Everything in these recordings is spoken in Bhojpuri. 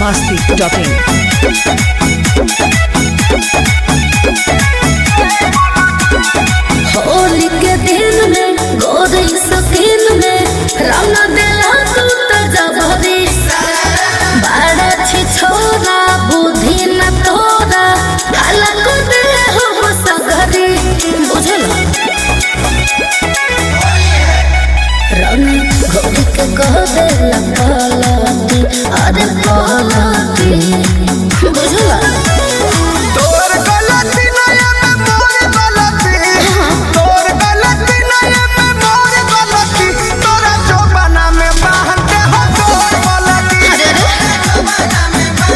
masti.in. होली के दिन में गोरी सकीन में रंग देला तू त जबरी बड़ा छी छोरा बुद्धि न तोरा अलग दे हो सगरी बुझल रंग गोरी के कह दे लपलती अरे पलती बुझल तोर गलती नहीं है मोर गलती तोर गलती नहीं है मोर गलती तोरा जोबना में बांधते हो तोर गलती अरे अरे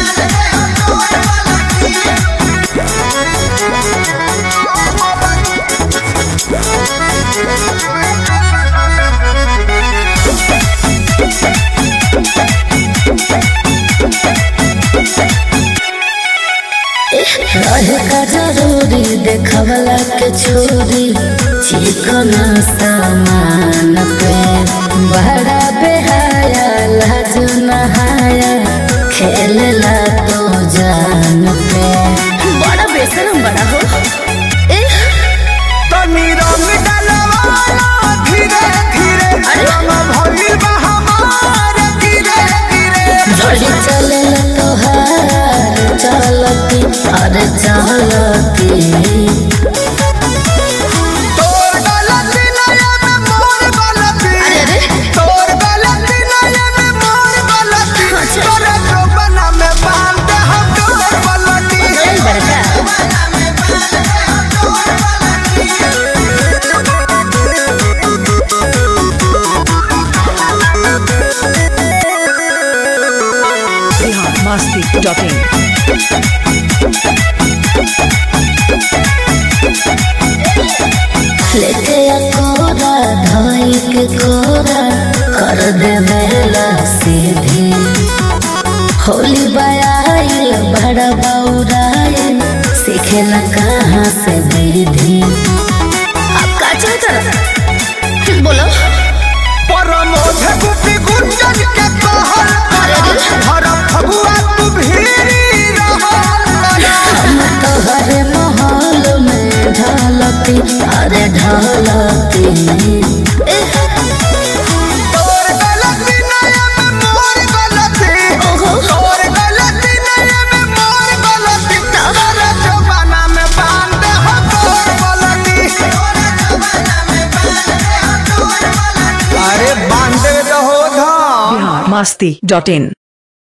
रहे का जरूरी देखवला के छोरी चिकन सामान पे बड़ा बेहाया लाज नहाया खेलला तो जान पे बड़ा बेशरम बड़ा हो एह, तनी रंग डलवाना धीरे धीरे रंग भइल बा हमार धीरे धीरे जोड़ी चले तोहार चलती अरे चलती तोर गलती नहीं है मोर गलती अरे अरे तोर गलती नहीं है मोर गलती अच्छा। तोरा जोबना में बांधते हो तोर गलती नहीं बड़का Bihar masti.in. लेके कोरा धाई के कोरा कर दे बेला सीधी होली बयाइल बड़ा बौराइल सीखेला कहाँ से विधि आप का चाहता बोलो परमोध गुपी गुंजन के कहल अरे अरे हर फगुआ तू भीरी रहल हम तो हरे माहौल में ढलती अरे ढलती एह, तोर गलती नहीं है मोर गलती ओहो तोर गलती नहीं है मोर गलती तोरा जमाना में बांध हो तोर गलती अरे बांधे रहो धाम Bihar masti.in.